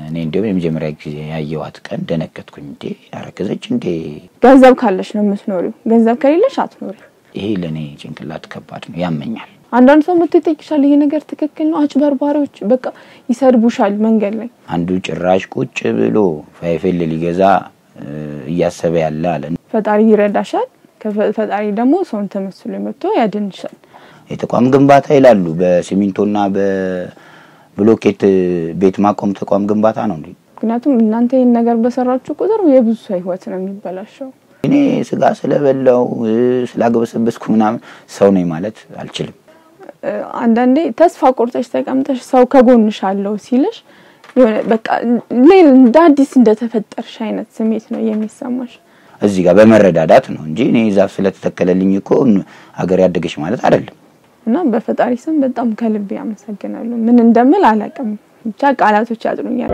እኔ እንዲሁም የመጀመሪያ ጊዜ ያየኋት ቀን ደነገጥኩኝ። እንዴ አረገዘች እንዴ? ገንዘብ ካለሽ ነው የምትኖሪው፣ ገንዘብ ከሌለሽ አትኖሪው። ይሄ ለእኔ ጭንቅላት ከባድ ነው፣ ያመኛል። አንዳንድ ሰው መጥቶ ይጠይቅሻል፣ ይሄ ነገር ትክክል ነው። አጭበርባሪዎች በቃ ይሰድቡሻል መንገድ ላይ። አንዱ ጭራሽ ቁጭ ብሎ ፋይፌል ሊገዛ እ፣ እያሰበ ያለ አለ። ፈጣሪ ይረዳሻል። ከፈ- ፈጣሪ ደግሞ ሰውን ተመስሎ መጥቶ ያድንሻል። የተቋም ግንባታ ይላሉ። በሲሚንቶና በብሎኬት ቤት ማቆም ተቋም ግንባታ ነው እንዴ? ምክንያቱም እናንተ ይህን ነገር በሰራችሁ ቁጥር የብዙ ሰው ህይወት ነው የሚበላሸው። እኔ ስጋ ስለበላው እ፣ ስላገበሰበስኩ ምናምን ሰው ነኝ ማለት አልችልም። እ፣ አንዳንዴ ተስፋ ቆርጠሽ ተቀምጠሽ ሰው ከጎንሽ አለው ሲልሽ የሆነ በቃ ሌላ እንደ አዲስ እንደተፈጠርሽ አይነት ስሜት ነው የሚሰማሽ። እዚህ ጋር በመረዳዳት ነው እንጂ እኔ ዛፍ ስለተተከለልኝ እኮ ሀገር ያደገች ማለት አይደለም። እና በፈጣሪ ስም በጣም ከልቤ አመሰግናለሁ። ምን እንደምል አላውቅም፣ ብቻ ቃላቶች ያጥሩኛል።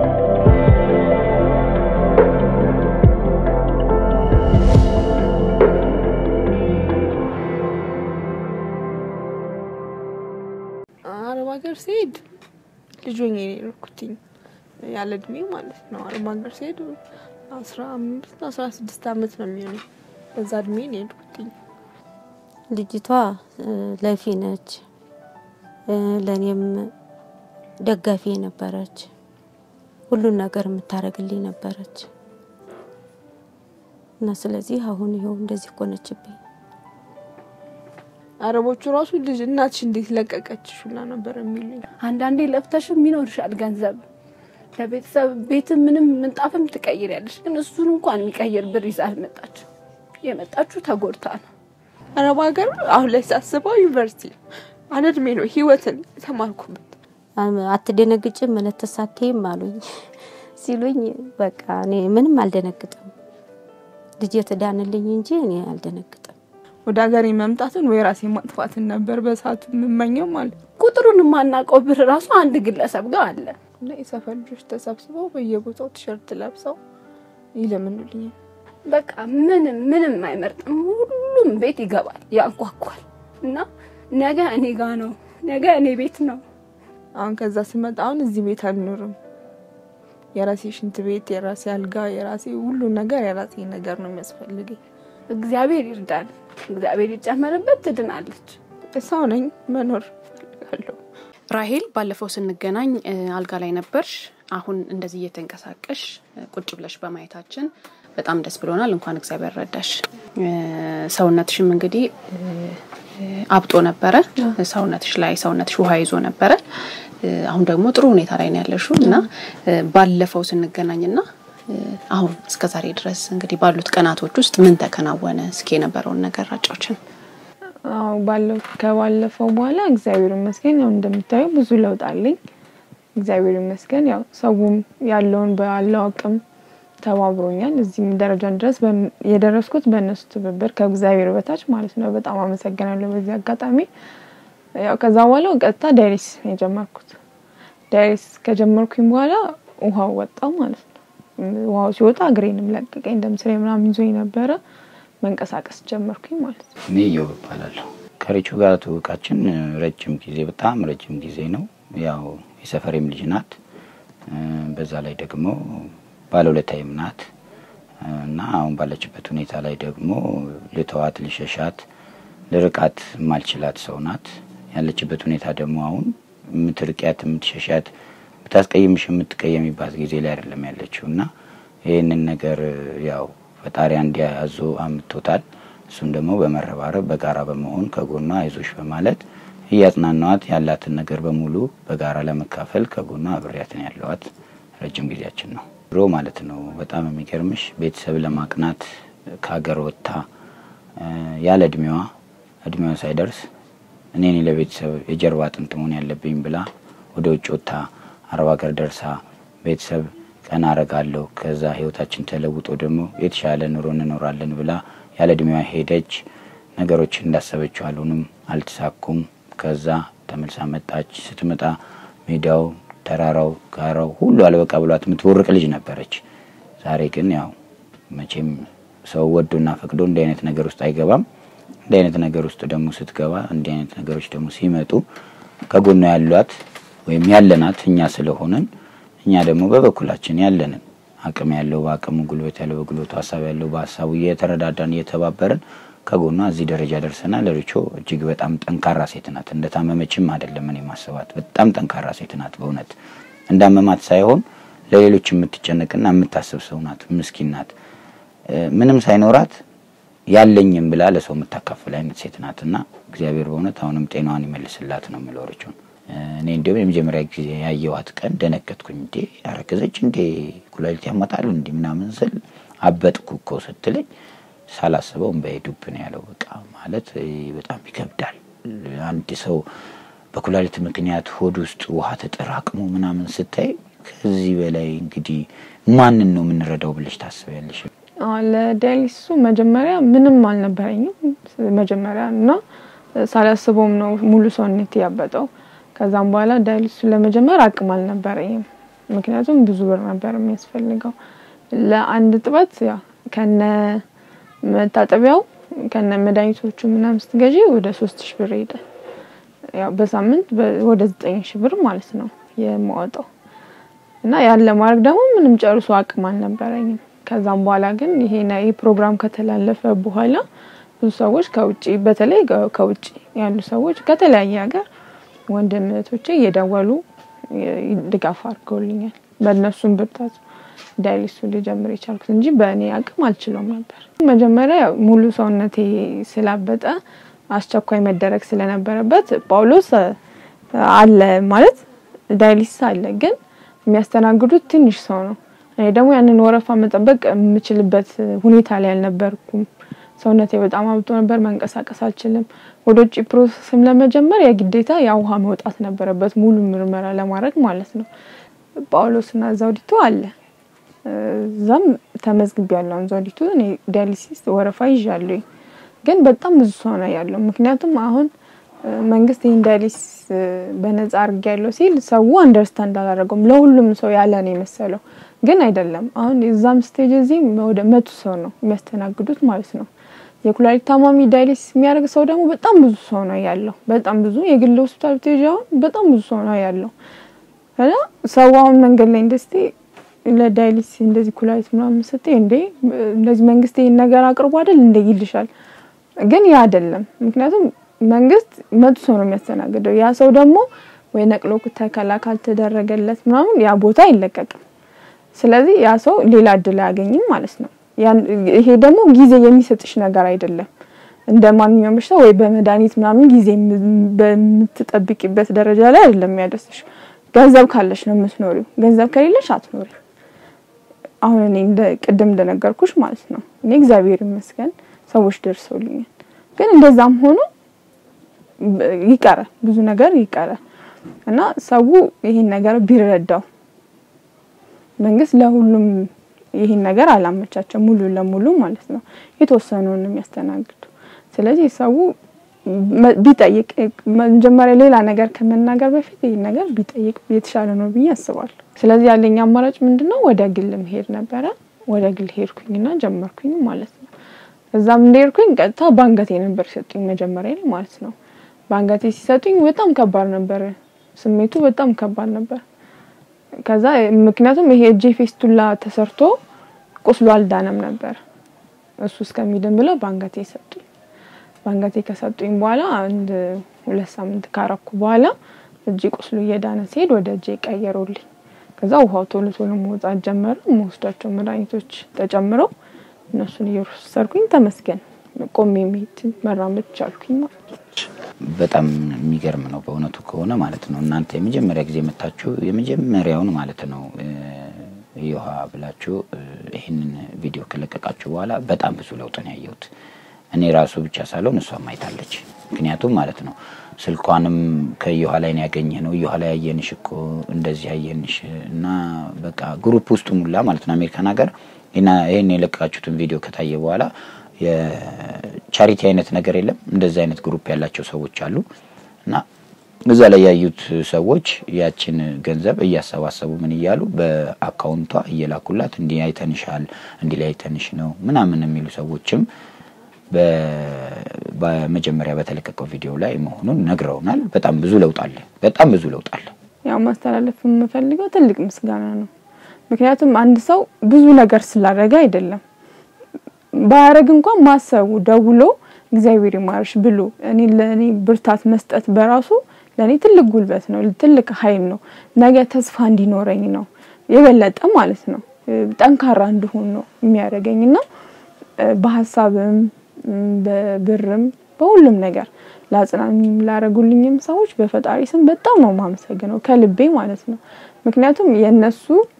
አረብ ሀገር ሲሄድ ልጅ ሆኜ ነው የኖርኩትኝ ያለ እድሜ ማለት ነው። አረብ ሀገር ሲሄድ አስራ አምስት አስራ ስድስት አመት ነው የሚሆነኝ። በዛ እድሜ ነው የሄድኩትኝ። ልጅቷ እ፣ ለፊ ነች እ፣ ለእኔም ደጋፊ ነበረች። ሁሉን ነገር የምታደርግልኝ ነበረች እና ስለዚህ አሁን ይኸው እንደዚህ ሆነችብኝ። አረቦቹ ራሱ ልጅ እናትሽ እንዴት ለቀቀችሽ ሁላ ነበር የሚሉኝ። አንዳንዴ ለፍተሽም ይኖርሻል ገንዘብ ለቤተሰብ ቤትም ምንም ምንጣፍም ትቀይሪያለሽ። ግን እሱን እንኳን የሚቀይር ብር ይዛ አልመጣች። የመጣችሁ ተጎድታ ነው። አረብ ሀገር አሁን ላይ ሳስበው ዩኒቨርሲቲ ነው አለ እድሜ ነው ህይወትን የተማርኩበት። አም- አትደነግጭም መነተሳቴም አሉኝ ሲሉኝ በቃ እኔ ምንም አልደነግጥም። ልጅ ትዳንልኝ እንጂ እኔ አልደነግጥም። ወደ ሀገሬ መምጣትን ወይ ራሴ ማጥፋትን ነበር በሰዓቱ የምመኘው ማለት ነው። ቁጥሩን የማናውቀው ብር ራሱ አንድ ግለሰብ ጋር አለ። እና የሰፈር ልጆች ተሰብስበው በየቦታው ቲሸርት ለብሰው ይለምኑልኛል። በቃ ምንም ምንም አይመርጥም። ሁሉም ቤት ይገባል፣ ያንኳኳል እና ነገ እኔ ጋ ነው፣ ነገ እኔ ቤት ነው። አሁን ከዛ ስመጣ አሁን እዚህ ቤት አልኖርም። የራሴ ሽንት ቤት፣ የራሴ አልጋ፣ የራሴ ሁሉ ነገር የራሴ ነገር ነው የሚያስፈልገኝ። እግዚአብሔር ይርዳል፣ እግዚአብሔር ይጨመርበት፣ ትድናለች። ሰው ነኝ፣ መኖር እፈልጋለሁ። ራሄል ባለፈው ስንገናኝ እ፣ አልጋ ላይ ነበርሽ። አሁን እንደዚህ እየተንቀሳቀሽ እ፣ ቁጭ ብለሽ በማየታችን በጣም ደስ ብሎናል። እንኳን እግዚአብሔር ረዳሽ። እ፣ ሰውነትሽም እንግዲህ እ፣ እ፣ አብጦ ነበረ። ሰውነትሽ ላይ ሰውነትሽ ውሃ ይዞ ነበረ። እ፣ አሁን ደግሞ ጥሩ ሁኔታ ላይ ነው ያለሽው እና እ፣ ባለፈው ስንገናኝና እ፣ አሁን እስከ ዛሬ ድረስ እንግዲህ ባሉት ቀናቶች ውስጥ ምን ተከናወነ? እስኪ የነበረውን ነገር አጫዎችን። አዎ ባለው ከባለፈው በኋላ እግዚአብሔር ይመስገን ያው እንደምታየው ብዙ ለውጥ አለኝ። እግዚአብሔር ይመስገን ያው ሰውም ያለውን ባለው አቅም ተባብሮኛል። እዚህም ደረጃን ድረስ በን- የደረስኩት በእነሱ ትብብር ከእግዚአብሔር በታች ማለት ነው። በጣም አመሰግናለሁ በዚህ አጋጣሚ። ያው ከዛ በኋላ ቀጥታ ዳይሬስ የጀመርኩት ዳይሬስ ከጀመርኩኝ በኋላ ውሃው ወጣ ማለት ነው። ውሃው ሲወጣ እግሬንም ለቀቀኝ። ደም ስሬ ምናምን ይዞኝ ነበረ። መንቀሳቀስ ጀመርኩኝ ማለት ነው። እኔ እየው እባላለሁ። ከሪቹ ጋር ትውቃችን ረጅም ጊዜ በጣም ረጅም ጊዜ ነው። ያው የሰፈሬም ልጅ ናት። እ፣ በዛ ላይ ደግሞ ባለውለታዬም ናት እ፣ እና አሁን ባለችበት ሁኔታ ላይ ደግሞ ልተዋት፣ ልሸሻት፣ ልርቃት የማልችላት ሰው ናት። ያለችበት ሁኔታ ደግሞ አሁን የምትርቂያት፣ የምትሸሻት፣ ብታስቀይምሽ የምትቀየሚባት ጊዜ ላይ አይደለም ያለችው እና ይህንን ነገር ያው ፈጣሪ እንዲያዞ አምጥቶታል። እሱም ደግሞ በመረባረብ በጋራ በመሆን ከጎኗ አይዞሽ በማለት እያጽናናዋት ያላትን ነገር በሙሉ በጋራ ለመካፈል ከጎኗ አብሬያትን ያለዋት ረጅም ጊዜያችን ነው። ድሮ ማለት ነው በጣም የሚገርምሽ ቤተሰብ ለማቅናት ከሀገር ወጥታ እ፣ ያለ እድሜዋ እድሜዋ ሳይደርስ እኔ እኔ ለቤተሰብ የጀርባ አጥንት መሆን ያለብኝ ብላ ወደ ውጭ ወጥታ አረብ ሀገር ደርሳ ቤተሰብ ቀና አረጋለሁ ከዛ ህይወታችን ተለውጦ ደግሞ የተሻለ ኑሮ እንኖራለን ብላ ያለ እድሜዋ ሄደች። ነገሮች እንዳሰበችው አልሆኑም፣ አልተሳኩም። ከዛ ተመልሳ መጣች። ስትመጣ ሜዳው፣ ተራራው፣ ጋራው ሁሉ አልበቃ ብሏት የምትቦርቅ ልጅ ነበረች። ዛሬ ግን ያው መቼም ሰው ወዶና ፈቅዶ እንዲህ አይነት ነገር ውስጥ አይገባም። እንዲህ አይነት ነገር ውስጥ ደግሞ ስትገባ እንዲህ አይነት ነገሮች ደግሞ ሲመጡ ከጎኗ ያሏት ወይም ያለናት እኛ ስለሆነን እኛ ደግሞ በበኩላችን ያለንን አቅም ያለው በአቅሙ፣ ጉልበት ያለው በጉልበቱ፣ ሀሳብ ያለው በሀሳቡ እየተረዳዳን እየተባበርን ከጎኗ እዚህ ደረጃ ደርሰናል። ርቾ እጅግ በጣም ጠንካራ ሴት ናት። እንደታመመችም አይደለም እኔ ማሰባት። በጣም ጠንካራ ሴት ናት። በእውነት እንዳመማት ሳይሆን ለሌሎች የምትጨነቅና የምታስብ ሰው ናት። ምስኪን ናት። ምንም ሳይኖራት ያለኝም ብላ ለሰው የምታካፍል አይነት ሴት ናት እና እግዚአብሔር በእውነት አሁንም ጤናዋን ይመልስላት ነው የምለው ርቾን። እኔ እንዲሁም የመጀመሪያ ጊዜ ያየዋት ቀን ደነገጥኩኝ። እንዴ አረገዘች እንዴ ኩላሊት ያመጣል እንዲ ምናምን ስል አበጥኩ እኮ ስትለኝ ሳላስበው እምባዬ ዱብ ነው ያለው። በቃ ማለት በጣም ይከብዳል። አንድ ሰው በኩላሊት ምክንያት ሆድ ውስጥ ውሃ ተጠራቅሞ ምናምን ስታይ ከዚህ በላይ እንግዲህ ማንን ነው የምንረዳው ብለሽ ታስቢያለሽ? ለዳያሊሲሱ መጀመሪያ ምንም አልነበረኝም መጀመሪያ እና ሳላስበውም ነው ሙሉ ሰውነት ያበጠው። ከዛም በኋላ ዳያሊሲሱ ለመጀመር አቅም አልነበረኝም፣ ምክንያቱም ብዙ ብር ነበር የሚያስፈልገው ለአንድ ጥበት ያው ከነ መታጠቢያው ከነ መድኃኒቶቹ ምናምን ስትገዢ ወደ ሶስት ሺ ብር ሄደ። ያው በሳምንት ወደ ዘጠኝ ሺ ብር ማለት ነው የማወጣው እና ያን ለማድረግ ደግሞ ምንም ጨርሶ አቅም አልነበረኝም። ከዛም በኋላ ግን ይሄ ይሄ ፕሮግራም ከተላለፈ በኋላ ብዙ ሰዎች ከውጭ በተለይ ከውጭ ያሉ ሰዎች ከተለያየ ሀገር ወንድም እህቶቼ እየደወሉ ድጋፍ አድርገውልኛል። በእነሱም ብርታት ዳያሊሱ ሊጀምር የቻልኩት እንጂ በእኔ አቅም አልችለውም ነበር። መጀመሪያ ሙሉ ሰውነቴ ስላበጠ አስቸኳይ መደረግ ስለነበረበት ጳውሎስ አለ ማለት ዳያሊሲስ አለ፣ ግን የሚያስተናግዱት ትንሽ ሰው ነው። እኔ ደግሞ ያንን ወረፋ መጠበቅ የምችልበት ሁኔታ ላይ አልነበርኩም። ሰውነቴ በጣም አብጦ ነበር፣ መንቀሳቀስ አልችልም። ወደ ውጭ ፕሮሰስም ለመጀመር የግዴታ የውሃ መውጣት ነበረበት፣ ሙሉ ምርመራ ለማድረግ ማለት ነው። ጳውሎስና ዘውዲቱ አለ እዛም ተመዝግቢ ያለውን ዘውዲቱ እኔ ዳያሊሲስ ወረፋ ይዣለሁ፣ ግን በጣም ብዙ ሰው ነው ያለው። ምክንያቱም አሁን መንግስት ይህን ዳያሊሲስ በነጻ አድርጌ ያለው ሲል ሰው አንደርስታንድ አላደረገውም። ለሁሉም ሰው ያለ ነው የመሰለው፣ ግን አይደለም። አሁን የዛም ስቴጅ እዚህም ወደ መቶ ሰው ነው የሚያስተናግዱት ማለት ነው። የኩላሊት ታማሚ ዳያሊሲስ የሚያደርግ ሰው ደግሞ በጣም ብዙ ሰው ነው ያለው። በጣም ብዙ የግል ሆስፒታል ብትሄጂ አሁን በጣም ብዙ ሰው ነው ያለው እና ሰው አሁን መንገድ ላይ እንደዚህ ለዳያሊሲስ እንደዚህ ኩላሊት ምናምን ስትይ እንዴ እንደዚህ መንግስት ይህን ነገር አቅርቦ አይደል እንደ ይልሻል። ግን ያ አይደለም። ምክንያቱም መንግስት መቶ ሰው ነው የሚያስተናግደው። ያ ሰው ደግሞ ወይ ነቅሎ ተከላ ካልተደረገለት ምናምን ያ ቦታ አይለቀቅም። ስለዚህ ያ ሰው ሌላ እድል አያገኝም ማለት ነው። ይሄ ደግሞ ጊዜ የሚሰጥሽ ነገር አይደለም። እንደ ማንኛውም በሽታ ወይ በመድኃኒት ምናምን ጊዜ በምትጠብቂበት ደረጃ ላይ አይደለም የሚያደርስሽ። ገንዘብ ካለሽ ነው የምትኖሪው። ገንዘብ ከሌለሽ አትኖሪ። አሁን እኔ እንደ ቅድም እንደነገርኩሽ ማለት ነው እኔ እግዚአብሔር ይመስገን ሰዎች ደርሰውልኛል። ግን እንደዛም ሆኖ ይቀራል፣ ብዙ ነገር ይቀራል እና ሰው ይሄን ነገር ቢረዳው መንግስት ለሁሉም ይሄን ነገር አላመቻቸው ሙሉ ለሙሉ ማለት ነው። የተወሰነውን ነው የሚያስተናግዱ። ስለዚህ ሰው ቢጠይቅ መጀመሪያ ሌላ ነገር ከመናገር በፊት ይህን ነገር ቢጠይቅ የተሻለ ነው ብዬ አስባለሁ። ስለዚህ ያለኝ አማራጭ ምንድነው? ወደ ግል መሄድ ነበረ። ወደ ግል ሄድኩኝና ጀመርኩኝ ማለት ነው። እዛም እንደሄድኩኝ ቀጥታ በአንገቴ ነበር ሲሰጡኝ መጀመሪያ ላይ ማለት ነው። በአንገቴ ሲሰጡኝ በጣም ከባድ ነበር፣ ስሜቱ በጣም ከባድ ነበር። ከዛ ምክንያቱም ይሄ እጄ ፌስቱላ ተሰርቶ ቁስሉ አልዳነም ነበር። እሱ እስከሚድን ብለው በአንገቴ ሰጡኝ። በአንገቴ ከሰጡኝ በኋላ አንድ ሁለት ሳምንት ካረኩ በኋላ እጄ ቁስሉ እየዳነ ሲሄድ ወደ እጄ ቀየሩልኝ። ከዛ ውሃው ቶሎ ቶሎ መውጣት ጀመረ። መወስዳቸው መድኃኒቶች ተጨምረው እነሱን እየወሰድኩኝ ተመስገን ቆሜ መሄድ መራመድ ቻልኩኝ ማለት ነው። በጣም የሚገርም ነው በእውነቱ ከሆነ ማለት ነው። እናንተ የመጀመሪያ ጊዜ መታችሁ የመጀመሪያውን ማለት ነው ይውሃ ብላችሁ ይህንን ቪዲዮ ከለቀቃችሁ በኋላ በጣም ብዙ ለውጥ ነው ያየሁት። እኔ ራሱ ብቻ ሳልሆን እሷም አይታለች። ምክንያቱም ማለት ነው ስልኳንም ከየኋ ላይ ነው ያገኘ ነው እየኋ ላይ ያየንሽ እኮ እንደዚህ ያየንሽ እና በቃ ግሩፕ ውስጡ ሙላ ማለት ነው አሜሪካን ሀገር ይህን የለቀቃችሁትን ቪዲዮ ከታየ በኋላ የቻሪቲ አይነት ነገር የለም እንደዚህ አይነት ግሩፕ ያላቸው ሰዎች አሉ እና እዛ ላይ ያዩት ሰዎች ያችን ገንዘብ እያሰባሰቡ ምን እያሉ በአካውንቷ እየላኩላት እንዲህ አይተንሻል፣ እንዲህ ላይ አይተንሽ ነው ምናምን የሚሉ ሰዎችም በመጀመሪያ በተለቀቀው ቪዲዮ ላይ መሆኑን ነግረውናል። በጣም ብዙ ለውጥ አለ። በጣም ብዙ ለውጥ አለ። ያው ማስተላለፍ የምፈልገው ትልቅ ምስጋና ነው። ምክንያቱም አንድ ሰው ብዙ ነገር ስላደረገ አይደለም ባያረግ እንኳን ማሰቡ ደውሎ እግዚአብሔር ይማርሽ ብሎ እኔ ለእኔ ብርታት መስጠት በራሱ ለእኔ ትልቅ ጉልበት ነው፣ ትልቅ ኃይል ነው። ነገ ተስፋ እንዲኖረኝ ነው የበለጠ ማለት ነው ጠንካራ እንድሆን ነው የሚያደርገኝ እና በሀሳብም በብርም በሁሉም ነገር ላጽናኑኝም ላረጉልኝም ሰዎች በፈጣሪ ስም በጣም ነው የማመሰግነው ከልቤ ማለት ነው። ምክንያቱም የእነሱ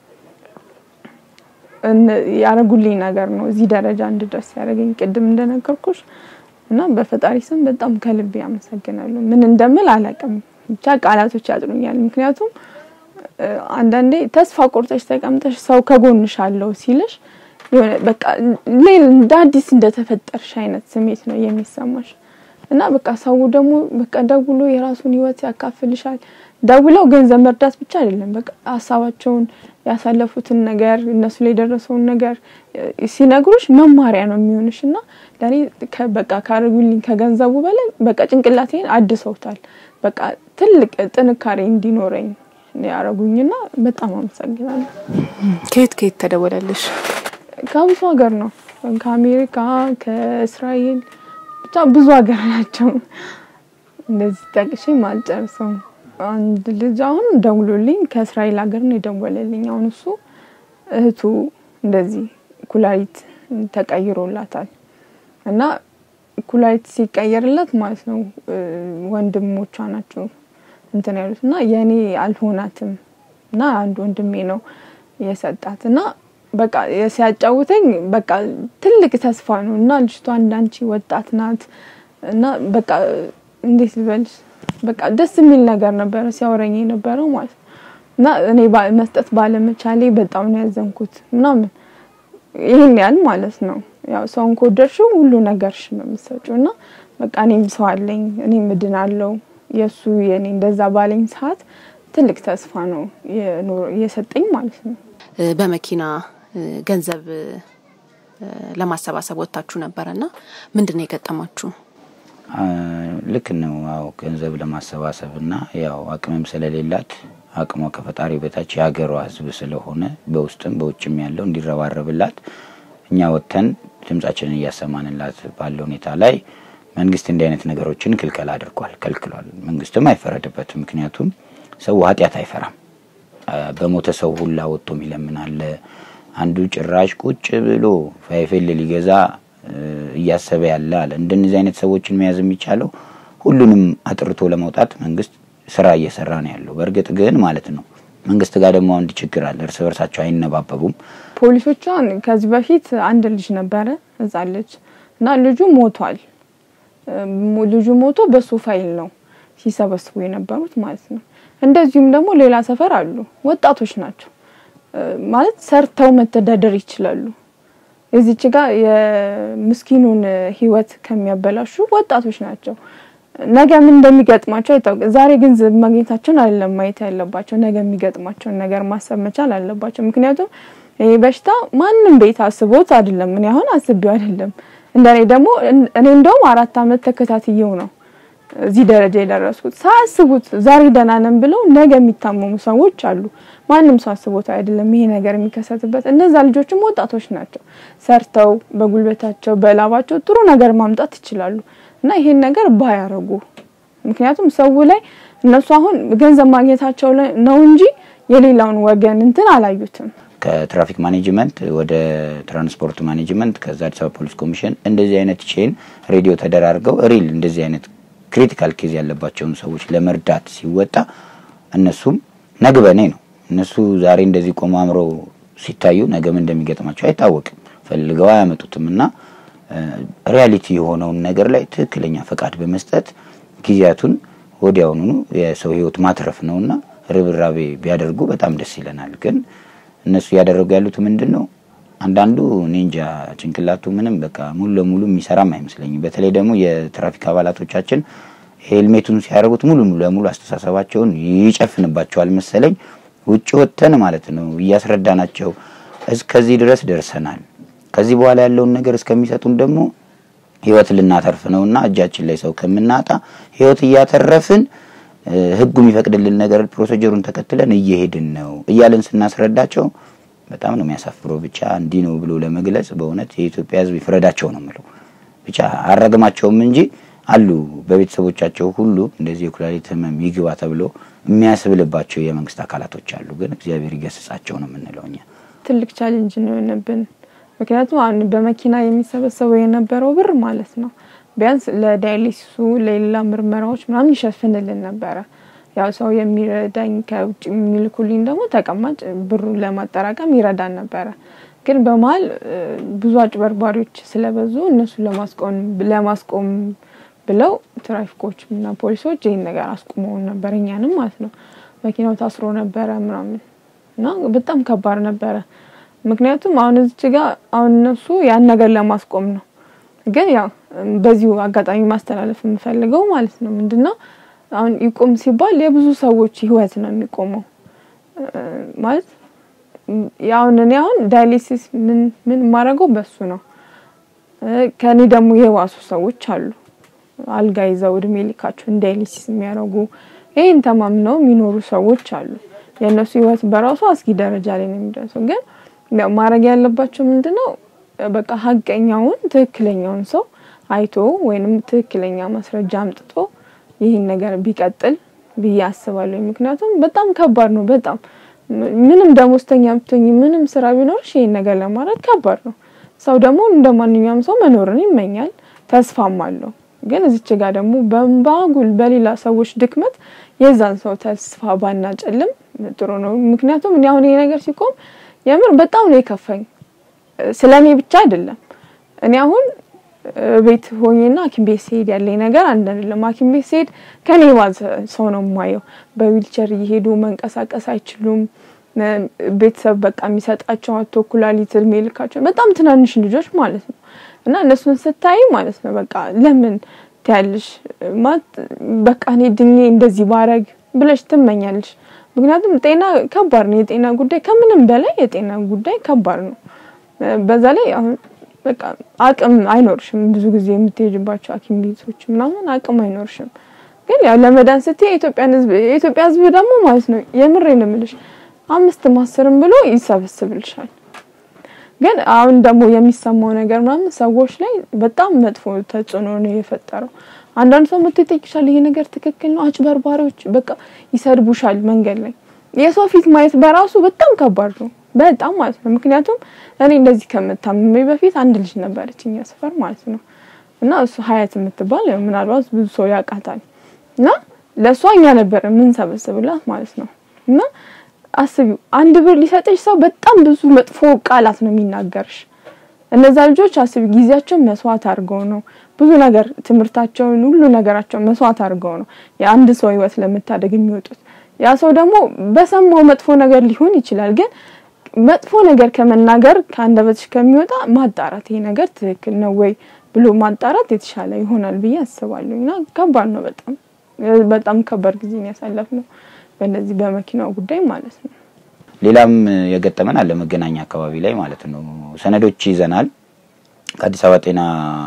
ያረጉልኝ ነገር ነው እዚህ ደረጃ እንድደርስ ያደረገኝ ቅድም እንደነገርኩሽ እና በፈጣሪ ስም በጣም ከልቤ አመሰግናለሁ። ምን እንደምል አላውቅም፣ ብቻ ቃላቶች ያጥሩኛል። ምክንያቱም አንዳንዴ ተስፋ ቆርጠሽ ተቀምጠሽ ሰው ከጎንሽ አለው ሲልሽ የሆነ በቃ ሌላ እንደ አዲስ እንደተፈጠርሽ አይነት ስሜት ነው የሚሰማሽ እና በቃ ሰው ደግሞ በቃ ደውሎ የራሱን ህይወት ያካፍልሻል። ደውለው ገንዘብ መርዳት ብቻ አይደለም፣ በቃ ሀሳባቸውን ያሳለፉትን ነገር እነሱ ላይ የደረሰውን ነገር ሲነግሩሽ መማሪያ ነው የሚሆንሽ እና ለእኔ በቃ ካደረጉልኝ ከገንዘቡ በላይ በቃ ጭንቅላቴን አድሰውታል። በቃ ትልቅ ጥንካሬ እንዲኖረኝ ያደረጉኝና በጣም አመሰግናለሁ። ከየት ከየት ተደወለልሽ? ከብዙ ሀገር ነው፣ ከአሜሪካ፣ ከእስራኤል ብቻ ብዙ ሀገር ናቸው። እንደዚህ ጠቅሼ አልጨርሰውም። አንድ ልጅ አሁን ደውሎልኝ ከእስራኤል ሀገር ነው የደወለልኝ። አሁን እሱ እህቱ እንደዚህ ኩላሊት ተቀይሮላታል እና ኩላሊት ሲቀየርላት ማለት ነው ወንድሞቿ ናቸው እንትን ያሉት እና የእኔ አልሆናትም እና አንድ ወንድሜ ነው የሰጣት እና በቃ ሲያጫውተኝ በቃ ትልቅ ተስፋ ነው እና ልጅቷ እንዳንቺ ወጣት ናት እና በቃ እንዴት ልበልሽ በቃ ደስ የሚል ነገር ነበረ ሲያወረኝ የነበረው ማለት ነው እና እኔ መስጠት ባለመቻሌ በጣም ነው ያዘንኩት ምናምን ይህን ያህል ማለት ነው። ያው ሰውን ከወደድሽው ሁሉ ነገርሽ ነው የምትሰጪው እና በቃ እኔም ሰው አለኝ እኔም እድናለሁ የእሱ የኔ እንደዛ ባለኝ ሰዓት ትልቅ ተስፋ ነው የሰጠኝ ማለት ነው። በመኪና ገንዘብ ለማሰባሰብ ወጥታችሁ ነበረ እና ምንድን ነው የገጠማችሁ? ልክ ነው። አዎ ገንዘብ ለማሰባሰብ እና ያው አቅምም ስለሌላት አቅሟ ከፈጣሪ በታች የሀገሯ ሕዝብ ስለሆነ በውስጥም በውጭም ያለው እንዲረባረብላት እኛ ወጥተን ድምጻችንን እያሰማንላት ባለ ሁኔታ ላይ መንግስት እንዲህ አይነት ነገሮችን ክልከል አድርጓል፣ ከልክሏል። መንግስትም አይፈረድበትም። ምክንያቱም ሰው ኃጢአት አይፈራም። በሞተ ሰው ሁላ ወጥቶ የሚለምን አለ። አንዱ ጭራሽ ቁጭ ብሎ ፋይፌል ሊገዛ እያሰበ ያለ አለ። እንደነዚህ አይነት ሰዎችን መያዝ የሚቻለው ሁሉንም አጥርቶ ለመውጣት መንግስት ስራ እየሰራ ነው ያለው። በእርግጥ ግን ማለት ነው መንግስት ጋር ደግሞ አንድ ችግር አለ። እርስ በርሳቸው አይነባበቡም። ፖሊሶቿን ከዚህ በፊት አንድ ልጅ ነበረ ህጻን ልጅ እና ልጁ ሞቷል። ልጁ ሞቶ በሱ ፋይል ነው ሲሰበስቡ የነበሩት ማለት ነው። እንደዚሁም ደግሞ ሌላ ሰፈር አሉ ወጣቶች ናቸው ማለት ሰርተው መተዳደር ይችላሉ። እዚች ጋር የምስኪኑን ህይወት ከሚያበላሹ ወጣቶች ናቸው። ነገ ምን እንደሚገጥማቸው አይታወቅም። ዛሬ ገንዘብ ማግኘታቸውን አይደለም ማየት ያለባቸው፣ ነገ የሚገጥማቸውን ነገር ማሰብ መቻል አለባቸው። ምክንያቱም ይህ በሽታ ማንም ቤት አስቦት አይደለም። እኔ አሁን አስቤው አይደለም። እንደኔ ደግሞ እኔ እንደውም አራት አመት ተከታትየው ነው እዚህ ደረጃ የደረስኩት። ሳያስቡት ዛሬ ደህና ነን ብለው ነገ የሚታመሙ ሰዎች አሉ። ማንም ሰው አስቦት አይደለም ይሄ ነገር የሚከሰትበት። እነዛ ልጆችም ወጣቶች ናቸው። ሰርተው በጉልበታቸው በላባቸው ጥሩ ነገር ማምጣት ይችላሉ እና ይሄን ነገር ባያረጉ፣ ምክንያቱም ሰው ላይ እነሱ አሁን ገንዘብ ማግኘታቸው ነው እንጂ የሌላውን ወገን እንትን አላዩትም። ከትራፊክ ማኔጅመንት ወደ ትራንስፖርት ማኔጅመንት ከዛ አዲስ አበባ ፖሊስ ኮሚሽን እንደዚህ አይነት ቼን ሬዲዮ ተደራርገው ሪል እንደዚህ አይነት ክሪቲካል ኬዝ ያለባቸውን ሰዎች ለመርዳት ሲወጣ እነሱም ነግበኔ ነው። እነሱ ዛሬ እንደዚህ ቆሞ አምረው ሲታዩ ነገም እንደሚገጥማቸው አይታወቅም። ፈልገው አያመጡትም እና ሪያሊቲ የሆነውን ነገር ላይ ትክክለኛ ፈቃድ በመስጠት ጊዜያቱን ወዲያውኑ የሰው ሕይወት ማትረፍ ነውና ርብራቤ ቢያደርጉ በጣም ደስ ይለናል። ግን እነሱ እያደረጉ ያሉት ምንድን ነው? አንዳንዱ እኔ እንጃ ጭንቅላቱ ምንም በቃ ሙሉ ለሙሉ የሚሰራም አይመስለኝም። በተለይ ደግሞ የትራፊክ አባላቶቻችን ሄልሜቱን ሲያደርጉት ሙሉ ለሙሉ አስተሳሰባቸውን ይጨፍንባቸዋል መሰለኝ። ውጭ ወጥተን ማለት ነው እያስረዳናቸው እስከዚህ ድረስ ደርሰናል፣ ከዚህ በኋላ ያለውን ነገር እስከሚሰጡን ደግሞ ህይወት ልናተርፍ ነውና እጃችን ላይ ሰው ከምናጣ ህይወት እያተረፍን ህጉ የሚፈቅድልን ነገር ፕሮሲጀሩን ተከትለን እየሄድን ነው እያለን ስናስረዳቸው በጣም ነው የሚያሳፍረው። ብቻ እንዲህ ነው ብሎ ለመግለጽ በእውነት የኢትዮጵያ ሕዝብ ይፍረዳቸው ነው የምለው። ብቻ አረግማቸውም እንጂ አሉ በቤተሰቦቻቸው ሁሉ እንደዚህ የኩላሊት ህመም ይግባ ተብሎ የሚያስብልባቸው የመንግስት አካላቶች አሉ። ግን እግዚአብሔር ይገስጻቸው ነው የምንለው እኛ። ትልቅ ቻሌንጅ ነው የሆነብን። ምክንያቱም አሁን በመኪና የሚሰበሰበው የነበረው ብር ማለት ነው ቢያንስ ለዳያሊሲሱ ለሌላ ምርመራዎች ምናምን ይሸፍንልን ነበረ። ያው ሰው የሚረዳኝ ከውጭ የሚልኩልኝ ደግሞ ተቀማጭ ብሩን ለማጠራቀም ይረዳን ነበረ። ግን በመሀል ብዙ አጭበርባሪዎች ስለበዙ እነሱን ለማስቆም ለማስቆም ብለው ትራፊኮች እና ፖሊሶች ይህን ነገር አስቁመውን ነበር፣ እኛንም ማለት ነው። መኪናው ታስሮ ነበረ ምናምን እና በጣም ከባድ ነበረ። ምክንያቱም አሁን እዚች ጋር አሁን እነሱ ያን ነገር ለማስቆም ነው። ግን ያው በዚሁ አጋጣሚ ማስተላለፍ የምፈልገው ማለት ነው ምንድን ነው አሁን ይቁም ሲባል የብዙ ሰዎች ህይወት ነው የሚቆመው ማለት ያሁን እኔ አሁን ዳያሊሲስ ምን ምን የማደርገው በሱ ነው። ከኔ ደግሞ የባሱ ሰዎች አሉ አልጋ ይዘው እድሜ ልካቸውን ዳያሊሲስ የሚያደርጉ ይህን ተማምነው የሚኖሩ ሰዎች አሉ። የእነሱ ህይወት በራሱ አስጊ ደረጃ ላይ ነው የሚደርሰው። ግን ያው ማድረግ ያለባቸው ምንድነው በቃ ሀቀኛውን ትክክለኛውን ሰው አይቶ ወይንም ትክክለኛ ማስረጃ አምጥቶ ይህን ነገር ቢቀጥል ብዬ አስባለሁ። ምክንያቱም በጣም ከባድ ነው። በጣም ምንም ደሞዝተኛ ብትሆኝ ምንም ስራ ቢኖርሽ ይህን ነገር ለማድረግ ከባድ ነው። ሰው ደግሞ እንደ ማንኛውም ሰው መኖርን ይመኛል፣ ተስፋም አለው። ግን እዚች ጋር ደግሞ በባጉል በሌላ ሰዎች ድክመት የዛን ሰው ተስፋ ባናጨልም ጥሩ ነው። ምክንያቱም እኔ አሁን ይሄ ነገር ሲቆም የምር በጣም ነው የከፋኝ። ስለ እኔ ብቻ አይደለም። እኔ አሁን ቤት ሆኜና ሐኪም ቤት ሲሄድ ያለኝ ነገር አንድ አይደለም። ሐኪም ቤት ሲሄድ ከኔ ባዘ ሰው ነው የማየው። በዊልቸር እየሄዱ መንቀሳቀስ አይችሉም። ቤተሰብ በቃ የሚሰጣቸው አቶ ኩላሊት እድሜ ልካቸው በጣም ትናንሽ ልጆች ማለት ነው። እና እነሱን ስታይ ማለት ነው በቃ ለምን ትያለሽ ማለት በቃ እኔ ድኜ እንደዚህ ባረግ ብለሽ ትመኛለሽ። ምክንያቱም ጤና ከባድ ነው። የጤና ጉዳይ ከምንም በላይ የጤና ጉዳይ ከባድ ነው። በዛ ላይ አሁን በቃ አቅም አይኖርሽም። ብዙ ጊዜ የምትሄጅባቸው ሐኪም ቤቶች ምናምን አቅም አይኖርሽም። ግን ያው ለመዳን ስትይ የኢትዮጵያን ሕዝብ የኢትዮጵያ ሕዝብ ደግሞ ማለት ነው የምሬ ነው የምልሽ አምስት ማስርም ብሎ ይሰበስብልሻል። ግን አሁን ደግሞ የሚሰማው ነገር ምናምን ሰዎች ላይ በጣም መጥፎ ተጽዕኖ ነው የፈጠረው። አንዳንድ ሰው መጥቶ ይጠይቅሻል፣ ይሄ ነገር ትክክል ነው። አጭበርባሪዎች በቃ ይሰድቡሻል መንገድ ላይ። የሰው ፊት ማየት በራሱ በጣም ከባድ ነው፣ በጣም ማለት ነው። ምክንያቱም እኔ እንደዚህ ከምታምሜ በፊት አንድ ልጅ ነበረች እኛ ሰፈር ማለት ነው እና እሱ ሀያት የምትባል ምናልባት ብዙ ሰው ያውቃታል። እና ለእሷ እኛ ነበር የምንሰበስብላት ማለት ነው እና አስቢው አንድ ብር ሊሰጥሽ ሰው በጣም ብዙ መጥፎ ቃላት ነው የሚናገርሽ። እነዛ ልጆች አስቢ ጊዜያቸውን መስዋዕት አድርገው ነው ብዙ ነገር ትምህርታቸውን ሁሉ ነገራቸውን መስዋዕት አድርገው ነው የአንድ ሰው ህይወት ለመታደግ የሚወጡት። ያ ሰው ደግሞ በሰማው መጥፎ ነገር ሊሆን ይችላል፣ ግን መጥፎ ነገር ከመናገር ከአንደበትሽ ከሚወጣ ማጣራት ይሄ ነገር ትክክል ነው ወይ ብሎ ማጣራት የተሻለ ይሆናል ብዬ አስባለሁ። እና ከባድ ነው በጣም በጣም ከባድ ጊዜ ያሳለፍ ነው በእነዚህ በመኪናው ጉዳይ ማለት ነው። ሌላም የገጠመን አለ መገናኛ አካባቢ ላይ ማለት ነው። ሰነዶች ይዘናል። ከአዲስ አበባ ጤና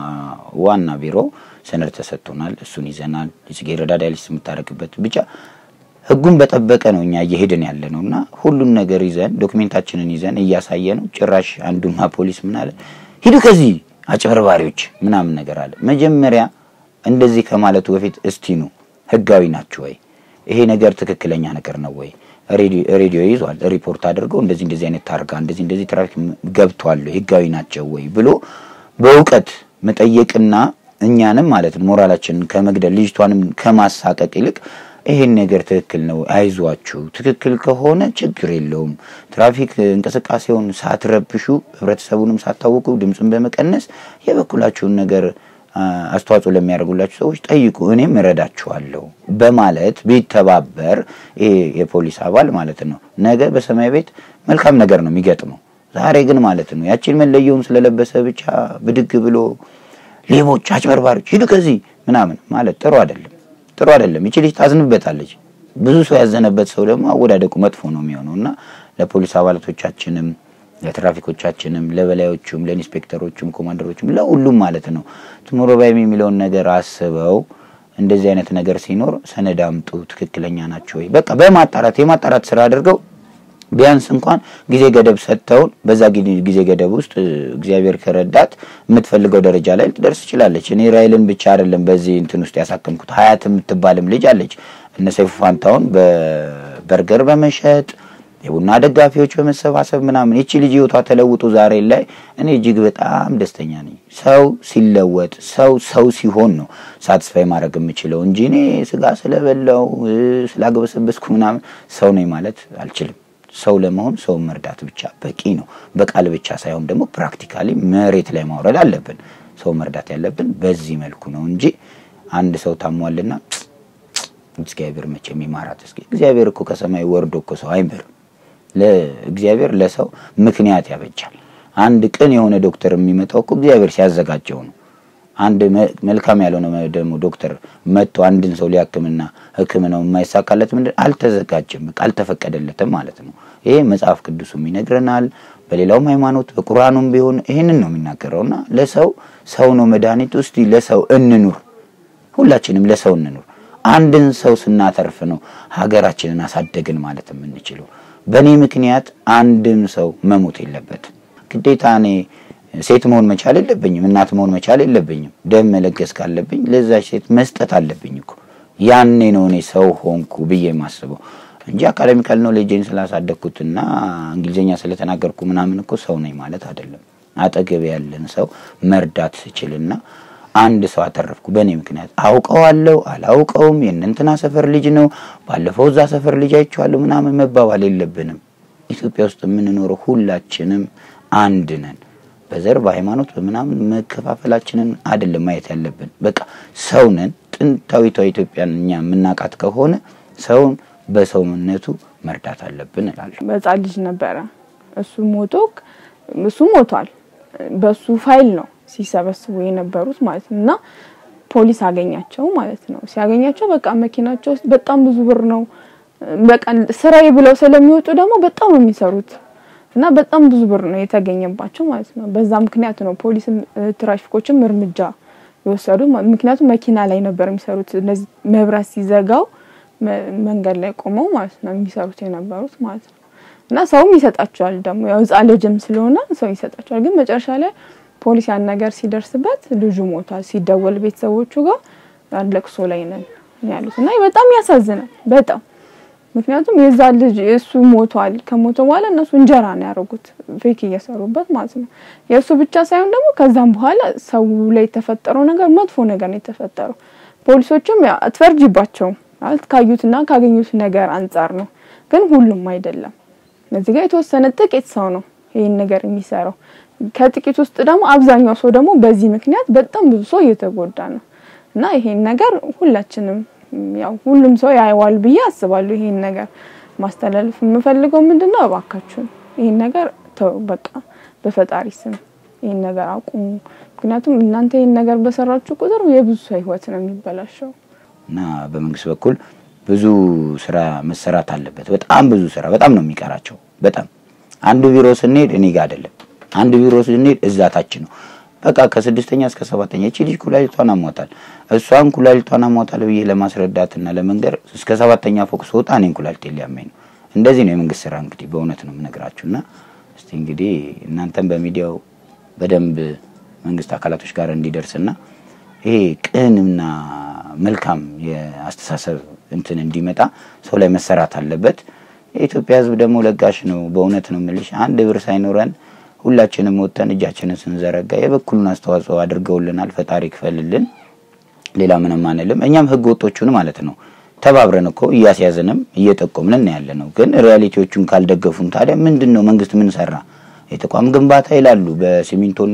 ዋና ቢሮ ሰነድ ተሰጥቶናል። እሱን ይዘናል። የጽጌረዳ ዳያሊሲስ የምታደርግበት ብቻ ህጉን በጠበቀ ነው እኛ እየሄድን ያለ ነው እና ሁሉን ነገር ይዘን ዶክሜንታችንን ይዘን እያሳየ ነው። ጭራሽ አንዱማ ፖሊስ ምን አለ፣ ሂዱ ከዚህ አጭበርባሪዎች ምናምን ነገር አለ። መጀመሪያ እንደዚህ ከማለቱ በፊት እስቲኑ ህጋዊ ናችሁ ወይ ይሄ ነገር ትክክለኛ ነገር ነው ወይ? ሬዲዮ ይዟል ሪፖርት አድርገው እንደዚህ እንደዚህ አይነት ታርጋ እንደዚህ እንደዚህ ትራፊክ ገብቷል ህጋዊ ናቸው ወይ ብሎ በእውቀት መጠየቅና እኛንም ማለት ነው ሞራላችንን ከመግደል ልጅቷንም ከማሳቀቅ ይልቅ ይሄን ነገር ትክክል ነው፣ አይዟችሁ፣ ትክክል ከሆነ ችግር የለውም። ትራፊክ እንቅስቃሴውን ሳትረብሹ ህብረተሰቡንም ሳታውቁ ድምፅን በመቀነስ የበኩላችሁን ነገር አስተዋጽኦ ለሚያደርጉላችሁ ሰዎች ጠይቁ፣ እኔም እረዳችኋለሁ በማለት ቢተባበር ይሄ የፖሊስ አባል ማለት ነው ነገ በሰማይ ቤት መልካም ነገር ነው የሚገጥመው። ዛሬ ግን ማለት ነው ያችን መለየውን ስለለበሰ ብቻ ብድግ ብሎ ሌቦች፣ አጭበርባሪዎች ሂዱ ከዚህ ምናምን ማለት ጥሩ አይደለም፣ ጥሩ አይደለም። ይቺ ልጅ ታዝንበታለች። ብዙ ሰው ያዘነበት ሰው ደግሞ አወዳደቁ መጥፎ ነው የሚሆነው እና ለፖሊስ አባላቶቻችንም ለትራፊኮቻችንም ለበላዮቹም ለኢንስፔክተሮቹም ኮማንደሮቹም ለሁሉም ማለት ነው ቱሞሮ ባይም የሚለውን ነገር አስበው እንደዚህ አይነት ነገር ሲኖር ሰነድ አምጡ፣ ትክክለኛ ናቸው ወይ በቃ በማጣራት የማጣራት ስራ አድርገው ቢያንስ እንኳን ጊዜ ገደብ ሰጥተውን በዛ ጊዜ- ጊዜ ገደብ ውስጥ እ፣ እግዚአብሔር ከረዳት የምትፈልገው ደረጃ ላይ ልትደርስ ትችላለች። እኔ ራይልን ብቻ አይደለም በዚህ እንትን ውስጥ ያሳከምኩት ሀያት የምትባልም ልጅ አለች። እነ ሰይፉ ፋንታውን በበርገር በመሸጥ የቡና ደጋፊዎች በመሰባሰብ ምናምን ይቺ ልጅ ህይወቷ ተለውጦ ዛሬ ላይ እኔ እጅግ በጣም ደስተኛ ነኝ። ሰው ሲለወጥ ሰው ሰው ሲሆን ነው ሳትስፋይ ማድረግ የምችለው እንጂ እኔ ስጋ ስለበላው እ፣ ስላገበሰበስኩ ምናምን ሰው ነኝ ማለት አልችልም። ሰው ለመሆን ሰውን መርዳት ብቻ በቂ ነው። በቃል ብቻ ሳይሆን ደግሞ ፕራክቲካሊ መሬት ላይ ማውረድ አለብን። ሰው መርዳት ያለብን በዚህ መልኩ ነው እንጂ አንድ ሰው ታሟልና እግዚአብሔር መቼም ይማራት። እስኪ እግዚአብሔር እኮ ከሰማይ ወርዶ እኮ ሰው አይምርም። ለእግዚአብሔር ለሰው ምክንያት ያበጃል። አንድ ቅን የሆነ ዶክተር የሚመጣው እኮ እግዚአብሔር ሲያዘጋጀው ነው። አንድ መ- መልካም ያልሆነ ደግሞ ዶክተር መጥቶ አንድን ሰው ሊያክምና ሕክምናው የማይሳካለት ምንድን አልተዘጋጀም፣ በቃ አልተፈቀደለትም ማለት ነው። ይሄ መጽሐፍ ቅዱሱም ይነግረናል። በሌላውም ሃይማኖት በቁርአኑም ቢሆን ይህንን ነው የሚናገረውና ለሰው ሰው ነው መድኃኒቱ። እስቲ ለሰው እንኑር፣ ሁላችንም ለሰው እንኑር። አንድን ሰው ስናተርፍ ነው ሀገራችንን አሳደግን ማለት የምንችለው። በእኔ ምክንያት አንድም ሰው መሞት የለበትም። ግዴታ እኔ ሴት መሆን መቻል የለብኝም፣ እናት መሆን መቻል የለብኝም። ደም መለገስ ካለብኝ ለዛች ሴት መስጠት አለብኝ እኮ። ያኔ ነው እኔ ሰው ሆንኩ ብዬ የማስበው እንጂ አካዳሚካል ኖሌጅን ስላሳደግኩትና እንግሊዝኛ ስለተናገርኩ ምናምን እኮ ሰው ነኝ ማለት አይደለም። አጠገብ ያለን ሰው መርዳት ስችልና አንድ ሰው አተረፍኩ በእኔ ምክንያት። አውቀዋለሁ አላውቀውም፣ የእነንትና ሰፈር ልጅ ነው፣ ባለፈው እዛ ሰፈር ልጅ አይቼዋለሁ ምናምን መባባል የለብንም። ኢትዮጵያ ውስጥ የምንኖረው ሁላችንም አንድ ነን። በዘር በሃይማኖት በምናምን መከፋፈላችንን አይደለም ማየት ያለብን። በቃ ሰው ነን። ጥንታዊቷ ኢትዮጵያን እኛ የምናውቃት ከሆነ ሰውን በሰውነቱ መርዳት አለብን እላለሁ። በህፃን ልጅ ነበረ እሱ ሞቶ እሱ ሞቷል። በሱ ፋይል ነው ሲሰበስቡ የነበሩት ማለት ነው። እና ፖሊስ አገኛቸው ማለት ነው። ሲያገኛቸው በቃ መኪናቸው ውስጥ በጣም ብዙ ብር ነው። በቃ ስራዬ ብለው ስለሚወጡ ደግሞ በጣም ነው የሚሰሩት እና በጣም ብዙ ብር ነው የተገኘባቸው ማለት ነው። በዛ ምክንያት ነው ፖሊስም እ፣ ትራፊኮችም እርምጃ የወሰዱ ምክንያቱም መኪና ላይ ነበር የሚሰሩት። እነዚህ መብራት ሲዘጋው መ- መንገድ ላይ ቆመው ማለት ነው የሚሰሩት የነበሩት ማለት ነው። እና ሰውም ይሰጣቸዋል ደግሞ ያው ህፃን ልጅም ስለሆነ ሰው ይሰጣቸዋል። ግን መጨረሻ ላይ ፖሊስ ያን ነገር ሲደርስበት ልጁ ሞቷል። ሲደወል ቤተሰቦቹ ጋር ያን ለቅሶ ላይ ነን ያሉት እና በጣም ያሳዝናል በጣም ምክንያቱም የዛ ልጅ እሱ ሞቷል። ከሞተ በኋላ እነሱ እንጀራ ነው ያደረጉት ፌክ እየሰሩበት ማለት ነው። የእሱ ብቻ ሳይሆን ደግሞ ከዛም በኋላ ሰው ላይ የተፈጠረው ነገር መጥፎ ነገር ነው የተፈጠረው። ፖሊሶችም ያው አትፈርጂባቸውም ማለት ካዩትና ካገኙት ነገር አንጻር ነው፣ ግን ሁሉም አይደለም። እዚህ ጋር የተወሰነ ጥቂት ሰው ነው ይህን ነገር የሚሰራው። ከጥቂት ውስጥ ደግሞ አብዛኛው ሰው ደግሞ በዚህ ምክንያት በጣም ብዙ ሰው እየተጎዳ ነው እና ይሄን ነገር ሁላችንም ያው ሁሉም ሰው ያየዋል ብዬ አስባለሁ። ይሄን ነገር ማስተላለፍ የምፈልገው ምንድን ነው፣ እባካችሁን ይሄን ነገር ተው፣ በቃ በፈጣሪ ስም ይሄን ነገር አቁሙ። ምክንያቱም እናንተ ይሄን ነገር በሰራችሁ ቁጥር የብዙ ሰው ህይወት ነው የሚበላሸው። እና በመንግስት በኩል ብዙ ስራ መሰራት አለበት። በጣም ብዙ ስራ በጣም ነው የሚቀራቸው። በጣም አንዱ ቢሮ ስንሄድ እኔ ጋር አይደለም፣ አንዱ ቢሮ ስንሄድ እዛ ታች ነው። በቃ ከስድስተኛ እስከ ሰባተኛ እቺ ልጅ ኩላሊቷን አሟታል፣ እሷን ኩላሊቷን አሟታል ብዬ ለማስረዳትና ለመንገር እስከ ሰባተኛ ፎቅ ስወጣ እኔን ኩላሊቴ ሊያመኝ ነው። እንደዚህ ነው የመንግስት ስራ እንግዲህ በእውነት ነው የምነግራችሁና እስቲ እንግዲህ እናንተም በሚዲያው በደንብ መንግስት አካላቶች ጋር እንዲደርስና ይሄ ቅንና መልካም የአስተሳሰብ እንትን እንዲመጣ ሰው ላይ መሰራት አለበት። የኢትዮጵያ ሕዝብ ደግሞ ለጋሽ ነው። በእውነት ነው የምልሽ አንድ ብር ሳይኖረን ሁላችንም ወጥተን እጃችንን ስንዘረጋ የበኩሉን አስተዋጽኦ አድርገውልናል። ፈጣሪ ክፈልልን። ሌላ ምንም አንልም። እኛም ህገ ወጦቹን ማለት ነው ተባብረን እኮ እያስያዝንም እየጠቆምን ያለ ነው። ግን ሪያሊቲዎቹን ካልደገፉን ታዲያ ምንድን ነው መንግስት ምን ሰራ? የተቋም ግንባታ ይላሉ። በሲሚንቶና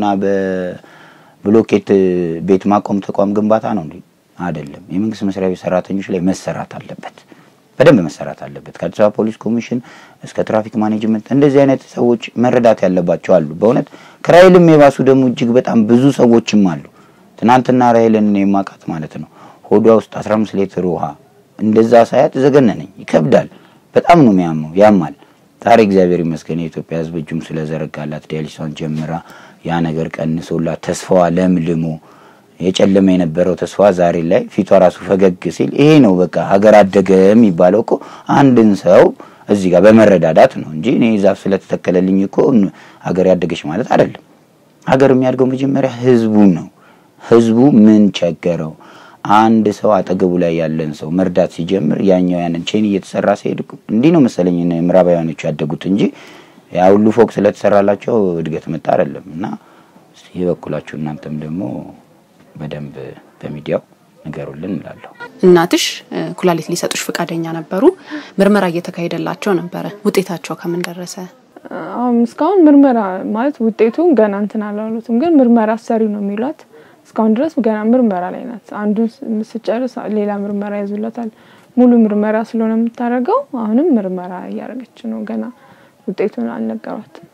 በብሎኬት ቤት ማቆም ተቋም ግንባታ ነው እንዴ? አይደለም። የመንግስት መስሪያ ቤት ሰራተኞች ላይ መሰራት አለበት፣ በደንብ መሰራት አለበት። ከአዲስ አበባ ፖሊስ ኮሚሽን እስከ ትራፊክ ማኔጅመንት እንደዚህ አይነት ሰዎች መረዳት ያለባቸው አሉ። በእውነት ከራይልም የባሱ ደግሞ እጅግ በጣም ብዙ ሰዎችም አሉ። ትናንትና ራይልን እኔ የማውቃት ማለት ነው ሆዷ ውስጥ 15 ሊትር ውሃ እንደዛ ሳያት ዘገነነኝ። ይከብዳል። በጣም ነው የሚያመው፣ ያማል። ዛሬ እግዚአብሔር ይመስገን የኢትዮጵያ ሕዝብ እጁም ስለዘረጋላት ዲያሊሷን ጀምራ ያ ነገር ቀንሶላት ተስፋዋ ለምልሞ የጨለመ የነበረው ተስፋ ዛሬ ላይ ፊቷ ራሱ ፈገግ ሲል ይሄ ነው በቃ ሀገር አደገ የሚባለው እኮ አንድን ሰው እዚህ ጋር በመረዳዳት ነው እንጂ እኔ ዛፍ ስለተተከለልኝ እኮ ሀገር ያደገች ማለት አይደለም። ሀገር የሚያድገው መጀመሪያ ህዝቡ ነው። ህዝቡ ምን ቸገረው? አንድ ሰው አጠገቡ ላይ ያለን ሰው መርዳት ሲጀምር ያኛው ያንን ቼን እየተሰራ ሲሄድ እንዲህ ነው መሰለኝ ምዕራባውያኖቹ ያደጉት እንጂ ያ ሁሉ ፎቅ ስለተሰራላቸው እድገት መጣ አይደለም። እና የበኩላችሁ እናንተም ደግሞ በደንብ በሚዲያው ንገሩልን እንላለሁ። እናትሽ ኩላሊት ሊሰጡሽ ፈቃደኛ ነበሩ። ምርመራ እየተካሄደላቸው ነበረ። ውጤታቸው ከምን ደረሰ? አሁን እስካሁን ምርመራ ማለት ውጤቱን ገና እንትን አላሉትም፣ ግን ምርመራ ሰሪ ነው የሚሏት። እስካሁን ድረስ ገና ምርመራ ላይ ናት። አንዱን ስጨርስ ሌላ ምርመራ ይዙለታል። ሙሉ ምርመራ ስለሆነ የምታደርገው አሁንም ምርመራ እያደረገች ነው። ገና ውጤቱን አልነገሯትም።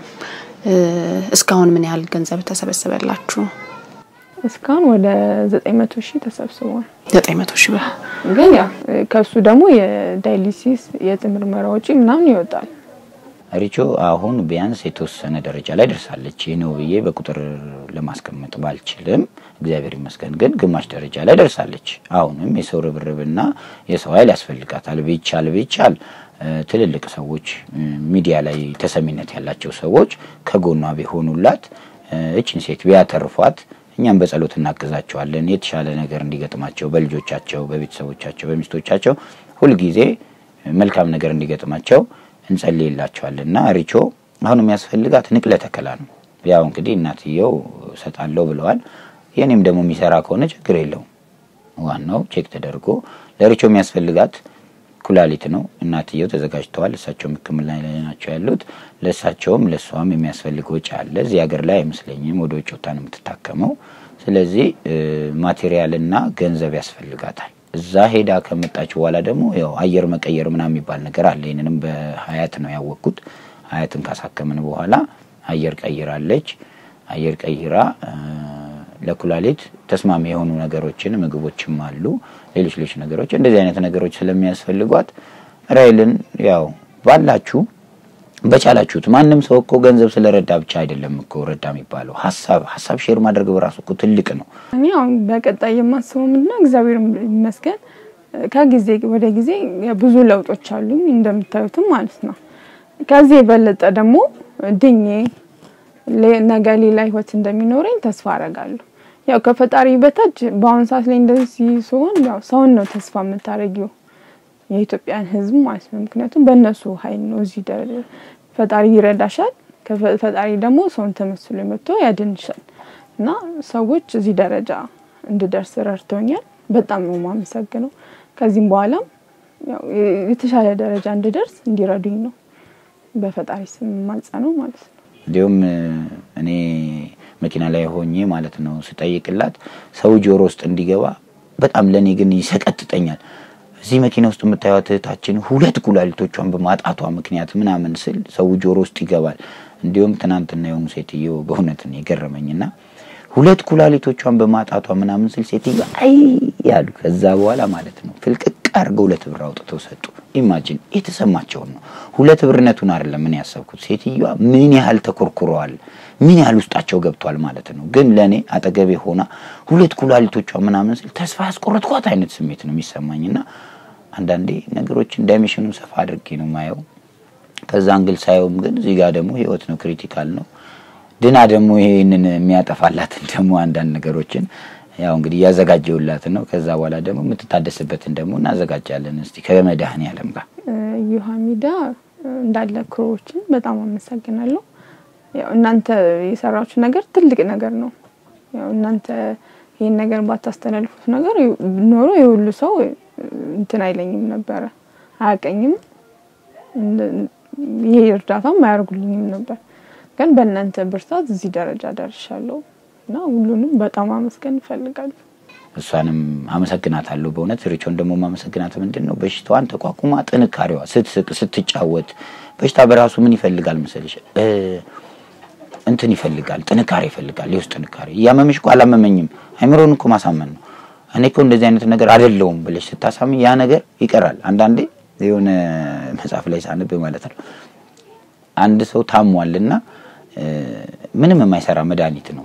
እስካሁን ምን ያህል ገንዘብ ተሰበሰበላችሁ? እስካሁን ወደ ዘጠኝ መቶ ሺህ ተሰብስቧል። ዘጠኝ መቶ ሺህ ብር ግን ያው ከሱ ደግሞ የዳይሊሲስ የምርመራ ወጪ ምናምን ይወጣል። ሪቾ አሁን ቢያንስ የተወሰነ ደረጃ ላይ ደርሳለች። ይህ ነው ብዬ በቁጥር ለማስቀመጥ ባልችልም እግዚአብሔር ይመስገን ግን ግማሽ ደረጃ ላይ ደርሳለች። አሁንም የሰው ርብርብና የሰው ኃይል ያስፈልጋታል። ቢቻል ቢቻል ትልልቅ ሰዎች ሚዲያ ላይ ተሰሚነት ያላቸው ሰዎች ከጎኗ ቢሆኑላት እችን ሴት ቢያተርፏት እኛም በጸሎት እናግዛቸዋለን። የተሻለ ነገር እንዲገጥማቸው በልጆቻቸው፣ በቤተሰቦቻቸው፣ በሚስቶቻቸው ሁልጊዜ መልካም ነገር እንዲገጥማቸው እንጸልይላቸዋለን እና ሪቾ አሁን የሚያስፈልጋት ንቅለ ተከላ ነው። ያው እንግዲህ እናትየው እሰጣለሁ ብለዋል። የኔም ደግሞ የሚሰራ ከሆነ ችግር የለውም። ዋናው ቼክ ተደርጎ ለሪቾ የሚያስፈልጋት ኩላሊት ነው። እናትየው ተዘጋጅተዋል። እሳቸውም ሕክምና ላይ ናቸው ያሉት። ለእሳቸውም ለእሷም የሚያስፈልግ ወጪ አለ። እዚህ ሀገር ላይ አይመስለኝም ወደ ውጭ ወጥታ ነው የምትታከመው። ስለዚህ ማቴሪያልና ገንዘብ ያስፈልጋታል። እዛ ሄዳ ከመጣች በኋላ ደግሞ ያው አየር መቀየር ምናምን የሚባል ነገር አለ። ይህንንም በሀያት ነው ያወቅኩት። ሀያትን ካሳከምን በኋላ አየር ቀይራለች። አየር ቀይራ ለኩላሊት ተስማሚ የሆኑ ነገሮችን ምግቦችም አሉ፣ ሌሎች ሌሎች ነገሮች እንደዚህ አይነት ነገሮች ስለሚያስፈልጓት ራይልን ያው ባላችሁ በቻላችሁት ማንም ሰው እኮ ገንዘብ ስለረዳ ብቻ አይደለም እኮ ረዳ የሚባለው ሀሳብ ሀሳብ ሼር ማድረግ በራሱ እኮ ትልቅ ነው። እኔ አሁን በቀጣይ የማስበው ምንድነው እግዚአብሔር ይመስገን ከጊዜ ወደ ጊዜ ብዙ ለውጦች አሉኝ እንደምታዩትም ማለት ነው። ከዚህ የበለጠ ደግሞ ድኜ ነገ ሌላ ህይወት እንደሚኖረኝ ተስፋ አረጋለሁ። ያው ከፈጣሪ በታች በአሁኑ ሰዓት ላይ እንደዚህ ሲሆን ያው ሰውን ነው ተስፋ የምታደርጊው የኢትዮጵያን ህዝብ ማለት ነው። ምክንያቱም በእነሱ ኃይል ነው እዚህ ደረጃ ፈጣሪ ይረዳሻል። ፈጣሪ ደግሞ ሰውን ተመስሎ መጥቶ ያድንሻል እና ሰዎች እዚህ ደረጃ እንድደርስ ረድተውኛል። በጣም ነው የማመሰግነው። ከዚህም በኋላም ያው የተሻለ ደረጃ እንድደርስ እንዲረዱኝ ነው በፈጣሪ ስም የማጸነው ማለት ነው። እንዲሁም እኔ መኪና ላይ ሆኜ ማለት ነው ስጠይቅላት ሰው ጆሮ ውስጥ እንዲገባ በጣም ለእኔ ግን ይሰቀጥጠኛል። እዚህ መኪና ውስጥ የምታዩት እህታችን ሁለት ኩላሊቶቿን በማጣቷ ምክንያት ምናምን ስል ሰው ጆሮ ውስጥ ይገባል። እንዲሁም ትናንትና የሆኑ ሴትዮ በእውነት ነው የገረመኝና ሁለት ኩላሊቶቿን በማጣቷ ምናምን ስል ሴትዮ አይ ያሉ። ከዛ በኋላ ማለት ነው ፍልቅቅ አድርገው ሁለት ብር አውጥተው ሰጡ። ኢማጂን የተሰማቸውን ነው። ሁለት ብርነቱን አይደለም ምን ያሰብኩት፣ ሴትዮዋ ምን ያህል ተኮርኩረዋል፣ ምን ያህል ውስጣቸው ገብቷል ማለት ነው። ግን ለእኔ አጠገቤ ሆና ሁለት ኩላሊቶቿ ምናምን ስል ተስፋ ያስቆረጥኳት አይነት ስሜት ነው የሚሰማኝና አንዳንዴ ነገሮችን ዳይሜንሽኑን ሰፋ አድርጌ ነው ማየው። ከዛ አንግል ሳየውም ግን እዚህ ጋር ደግሞ ህይወት ነው፣ ክሪቲካል ነው። ድና ደግሞ ይሄንን የሚያጠፋላትን ደግሞ አንዳንድ ነገሮችን ያው እንግዲህ እያዘጋጀውላት ነው። ከዛ በኋላ ደግሞ የምትታደስበትን ደግሞ እናዘጋጃለን። እስቲ ከመድኃኔዓለም ጋር ዩሃ ሚዲያ እንዳለ ክሮዎችን በጣም አመሰግናለሁ። ያው እናንተ የሰራችሁ ነገር ትልቅ ነገር ነው። ያው እናንተ ይህን ነገር ባታስተላልፉት ነገር ኖሮ የሁሉ ሰው እንትን አይለኝም ነበረ፣ አያቀኝም፣ ይሄ እርዳታም አያደርጉልኝም ነበር። ግን በእናንተ ብርታት እዚህ ደረጃ ደርሻለሁ እና ሁሉንም በጣም አመስገን እፈልጋለሁ። እሷንም አመሰግናታለሁ በእውነት ሪቾን ደግሞ ማመሰግናት ምንድን ነው በሽታዋን ተቋቁማ ጥንካሬዋ ስትስቅ ስትጫወት በሽታ በራሱ ምን ይፈልጋል መሰለሽ እንትን ይፈልጋል ጥንካሬ ይፈልጋል የውስጥ ጥንካሬ እያመመሽ እኮ አላመመኝም አይምሮን እኮ ማሳመን ነው እኔ እኮ እንደዚህ አይነት ነገር አይደለውም ብለሽ ስታሳሚ ያ ነገር ይቀራል አንዳንዴ የሆነ መጽሐፍ ላይ ሳንብ ማለት ነው አንድ ሰው ታሟልና ምንም የማይሰራ መድኃኒት ነው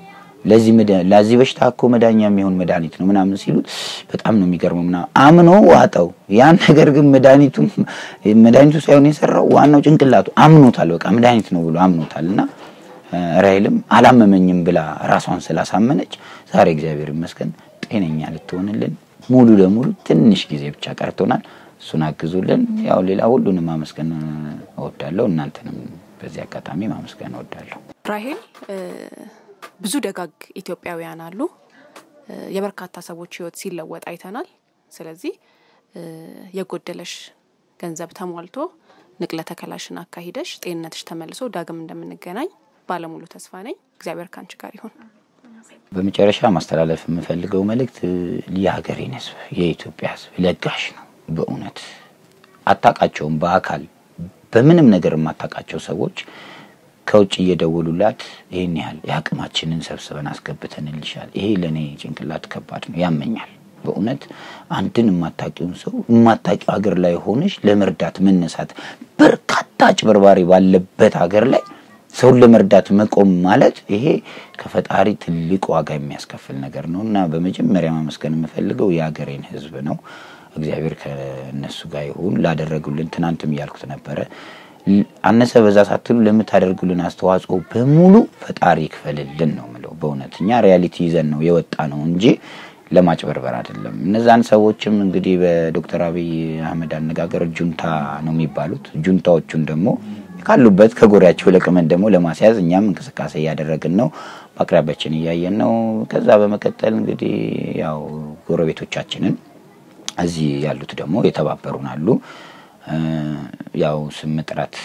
ለዚህ መዳ- ለዚህ በሽታ እኮ መዳኛ የሚሆን መድኃኒት ነው ምናምን ሲሉት በጣም ነው የሚገርመው። ምናምን አምኖ ዋጠው ያን ነገር ግን መድኃኒቱ መድኃኒቱ ሳይሆን የሰራው ዋናው ጭንቅላቱ አምኖታል። በቃ መድኃኒት ነው ብሎ አምኖታል እና ራይልም አላመመኝም ብላ ራሷን ስላሳመነች ዛሬ እግዚአብሔር ይመስገን ጤነኛ ልትሆንልን ሙሉ ለሙሉ ትንሽ ጊዜ ብቻ ቀርቶናል። እሱን አግዙልን። ያው ሌላ ሁሉንም ማመስገን እወዳለሁ። እናንተንም በዚህ አጋጣሚ ማመስገን እወዳለሁ። ራሄል እ፣ ብዙ ደጋግ ኢትዮጵያውያን አሉ። እ፣ የበርካታ ሰዎች ህይወት ሲለወጥ አይተናል። ስለዚህ እ፣ የጎደለሽ ገንዘብ ተሟልቶ ንቅለ ተከላሽን አካሂደሽ ጤንነትሽ ተመልሶ ዳግም እንደምንገናኝ ባለሙሉ ተስፋ ነኝ። እግዚአብሔር ከአንቺ ጋር ይሁን። በመጨረሻ ማስተላለፍ የምፈልገው መልእክት የሀገሬን ህዝብ የኢትዮጵያ ህዝብ ለጋሽ ነው። በእውነት አታቃቸውም። በአካል በምንም ነገር የማታቃቸው ሰዎች ከውጭ እየደወሉላት ይህን ያህል የአቅማችንን ሰብስበን አስገብተንልሻል። ይሄ ለእኔ ጭንቅላት ከባድ ነው፣ ያመኛል። በእውነት አንድን የማታቂውን ሰው የማታቂው ሀገር ላይ ሆነሽ ለመርዳት መነሳት በርካታ አጭበርባሪ ባለበት ሀገር ላይ ሰውን ለመርዳት መቆም ማለት ይሄ ከፈጣሪ ትልቅ ዋጋ የሚያስከፍል ነገር ነው እና በመጀመሪያ ማመስገን የምፈልገው የሀገሬን ህዝብ ነው። እግዚአብሔር ከእነሱ ጋር ይሁን። ላደረጉልን ትናንትም እያልኩት ነበረ ል- አነሰ በዛ ሳትሉ ለምታደርጉልን አስተዋጽኦ በሙሉ ፈጣሪ ይክፈልልን ነው ምለው። በእውነት እኛ ሪያሊቲ ይዘን ነው የወጣ ነው እንጂ ለማጭበርበር አይደለም። እነዛን ሰዎችም እንግዲህ በዶክተር አብይ አህመድ አነጋገር ጁንታ ነው የሚባሉት። ጁንታዎቹን ደግሞ ካሉበት ከጎሪያቸው ለቅመን ደግሞ ለማስያዝ እኛም እንቅስቃሴ እያደረግን ነው። በአቅራቢያችን እያየን ነው። ከዛ በመቀጠል እንግዲህ ያው ጎረቤቶቻችንን እዚህ ያሉት ደግሞ የተባበሩን አሉ። እ፣ ያው ስም መጥራት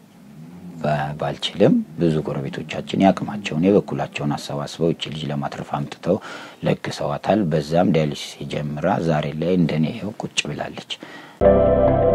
ባ- ባልችልም ብዙ ጎረቤቶቻችን ያቅማቸውን የበኩላቸውን አሰባስበው እቺ ልጅ ለማትረፍ አምጥተው ለግሰዋታል። በዛም ዳያሊሲስ ጀምራ ዛሬ ላይ እንደኔ ይኸው ቁጭ ብላለች።